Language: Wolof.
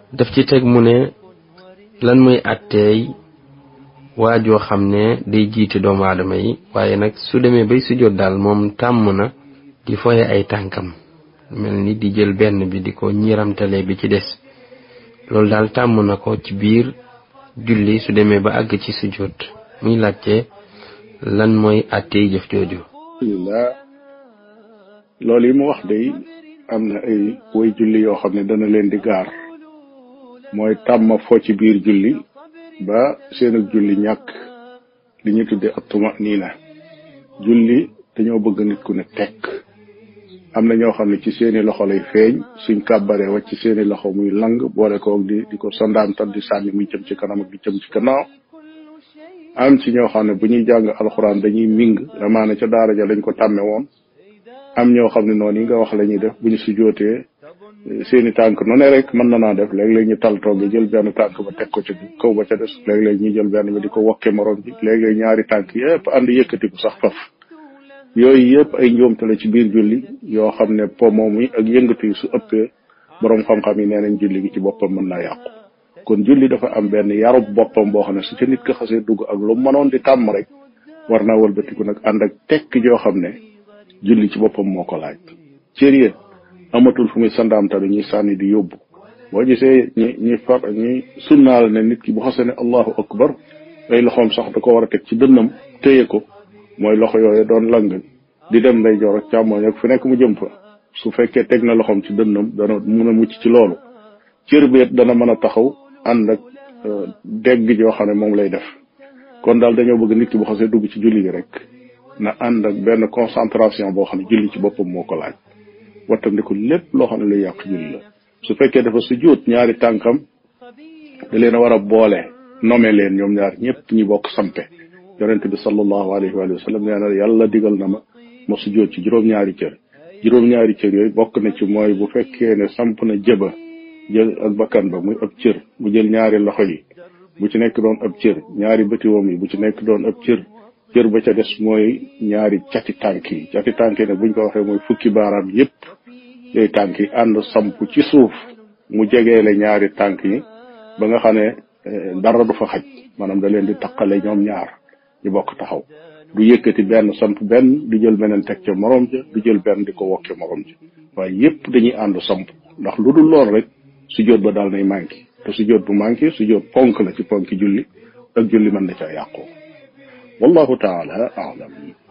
daf ci teg mu ne lan muy àtteey waajoo xam ne day jiite doomu aadama yi waaye nag su demee bay sujjóot daal moom tàmm na di foye ay tànkam mel ni di jël benn bi di ko ñiramtale bi ci des loolu daal tàmm na ko ci biir julli su demee ba àgg ci sujjóot muy laajte lan mooy àtteey jëf jooju alhamdulilah loolu yi mu wax day am na ay way julli yoo xam ne dana leen di gaar mooy tàmm fo ci biir julli ba seen ak julli ñàkk li ñu tudde attuma nii na julli dañoo bëgg nit ku ne tekk am na ñoo xam ne ci seeni loxo lay feeñ suñ kàbbaree wacc ci seeni loxo muy lang boole koog di di ko sondaantal di sànni muy jëm ci kanam ak di jëm ci gannaaw am ci ñoo xam ne bu ñuy jàng alxuraan dañuy ming amaana ca daara ja lañ ko tàmme woon am ñoo xam ne noonu yi nga wax la ñuy def bu ñu si jootee seeni tànk nu ne rek mën na naa def léeg-léeg ñu tal toog jël benn tànk ba teg ko ci kaw ba ca des léeg-léeg ñu jël benn ba di ko wokke morom bi léeg-léeg ñaari tànk yépp ànd yëkkatiku sax faf yooyu yëpp ay njuumte la ci biir julli yoo xam ne po moom yi ak yëngatu yi su ëppee borom xam-xam yi nee nañ julli gi ci boppam mën naa yàqu kon julli dafa am benn yarub boppam boo xam ne su ca nit ko xasee dugg ak lu mënoon di tàmm rek war naa wëlbatiku nag ànd ak tekk joo xam ne julli ci boppam moo ko laaj cër amatul fu muy sandaamtalu ñuy sànni di yóbbu boo gisee ñi ñi far ñi sunnaal ne nit ki bu xasee ne allahu akbar ay loxoom sax da ko war a teg ci dënnam téye ko mooy loxo yooyu doon lang di dem nday joor ak càmmooñ ak fu nekk mu jëm fa su fekkee teg na loxoom ci dënnam dana mun a mucc ci loolu cër beet dana mën a taxaw ànd ak dégg joo xam ne moom lay def kon daal dañoo bëgg nit ki bu xasee dugg ci julli gi rek na ànd ak benn concentration boo xam ne julli ci boppam moo ko laaj wattandiku lépp loo xam ne luy yàq julli la su fekkee dafa sujjóot ñaari tànkam da leen a war a boole nome leen ñoom ñaar ñëpp ñi bokk sampe yonente bi sallallahu alayhi wa sallam nee na yàlla digal na ma ma sujjóot ci juróom-ñaari cër juróom-ñaari cër yooyu bokk na ci mooy bu fekkee ne samp na jëba jël ak bakkan ba muy ab cër mu jël ñaari loxo yi bu ci nekk doon ab cër ñaari bëtiwoom yi bu ci nekk doon ab cër cër ba ca des mooy ñaari cati tànk yi cati tànk yi nag buñ ko waxee mooy fukki baaraam yépp yooyu tànk yi ànd samp ci suuf mu jegeele ñaari tànk yi ba nga xam ne dara du fa xaj maanaam da leen di taqale ñoom ñaar ñu bokk taxaw du yëkkati benn samp benn du jël beneen teg ca morom ja du jël benn di ko wokke morom ja waaye yépp dañuy ànd samp ndax lu dul lool rek sujjóot ba daal nay manqué te sujjóot bu manqué sujjóot ponk la ci ponki julli ak julli mën na caa yàqoo wallahu taala alam